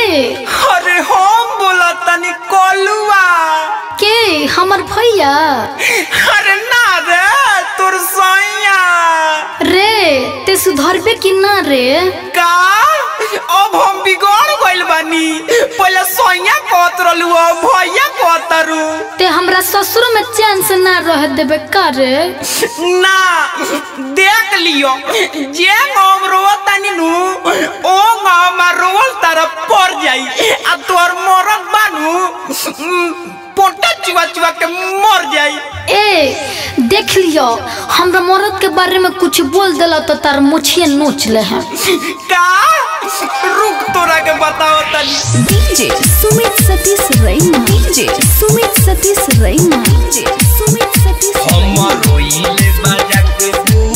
अरे हम बोला तनी कलुआ के हमर भैया अरे ना रे तोर सैया रे ते सुधरबे कि ना रे का अब हम बिगड़ गइल बानी पहले सैया कहत रहलू अब भैया कहत रू ते हमरा ससुर में चैन से ना रह देबे का रे ना देख लियो जे हम रोवत तनी नु ओ हम रोवल तरफ पड़ जाई आ तोर मरद बानू उम, पोटा चुआ चुआ के मर जाई ए देख लियो हमरा मरद के बारे में कुछ बोल देला तो तार मुछिए नोच ले हैं का रुक तोरा के बताओ तनी डीजे सुमित सतीश रैना डीजे सुमित सतीश रैना डीजे सुमित सतीश हम रोइले बाजा के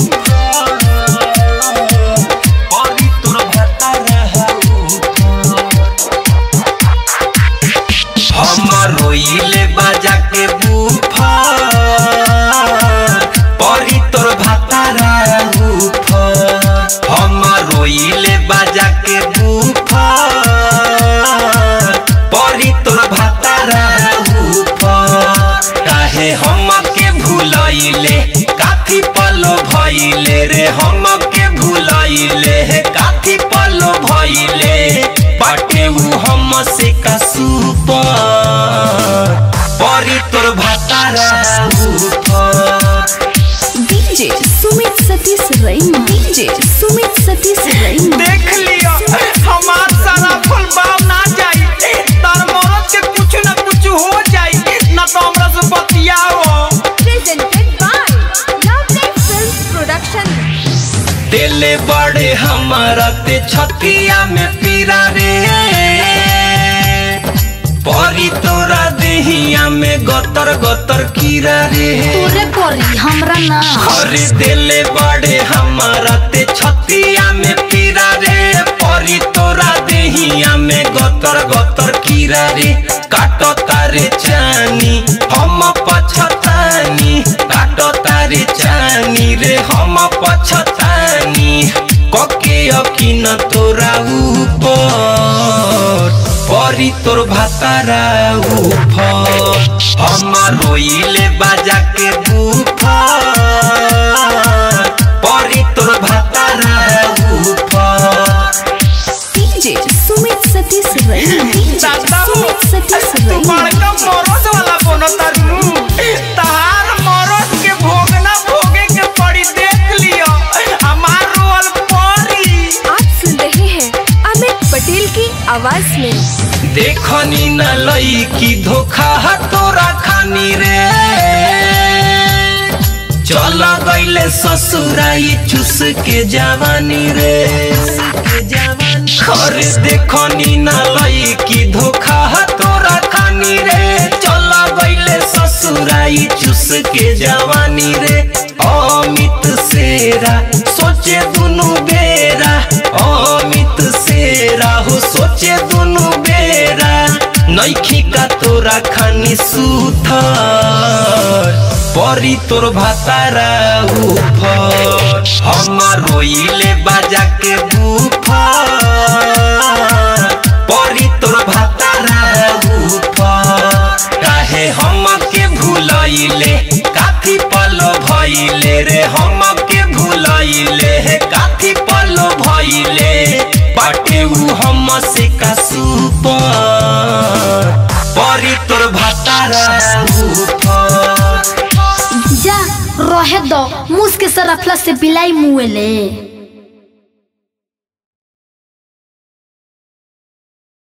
औरी तोर भता हम रोइले बाजा के बूफा परी तोर भाता हम रोइले बाजा के बूफा परी तोर भाता काहे हम के भूलैले काफी पलो भइले रे हम के भूलैले काफी पलो भइले बाटे उ हम से कसूपर परी तोर भातारा डीजे सुमित सतीश रैना डीजे सुमित सतीश रैना देख लियो हमार सारा फल बाव ना जाई तार मरद के कुछ ना कुछ हो जाई ना तो हमरा से बतियाओ presented by Loveline Films Production. दिले बड़े हमारा ते छतिया में पीरा रे परी तोरा देहिया में गतर गतर कीरा रे तोरे परी हमरा ना अरे दिले बड़े हमारा ते छतिया में पीरा रे परी तोरा देहिया में गतर गतर कीरा रे काटो तारे चानी हम पछतानी काटो तारे चानी रे हम पछतानी कके अकिन तोरा ऊपर परी तोर भातारा ऊपर हम रोइले बाजा के बूफर परी तोर भातारा ऊपर डीजे सुमित सतीश रैना डीजे दादा हो, सुमित सतीश तू रैना बड़का मरद वाला बनत नु तहार मरद के भोगना भोगे के पड़ी देख लियो हमार रोल परी आप सुन रहे हैं अमित पटेल की आवाज में देखनी न लई की धोखा ह तोरा खानी रे चल गईले ससुराई चुस के जवानी रे अरे देखनी न लई की धोखा ह तोरा खानी रे चल गईले ससुराई चुस के जवानी रे अमित सेरा सोचे दुनु बेरा अमित सेरा हो सोचे दुनु बेरा नैखी का तोरा खानी सुथर परी तोर भातारा उफर हम रोइले बाजा के बुफर परी तोर भातारा उफर काहे हम के भूलैले काफी पलो भइले रे हम के भूलैले काफी पलो भइले बाटे उ हम से कसूपर परी तोर भातारा ऊपर जा रहे दो मुस के सरफला से बिलाई मुएले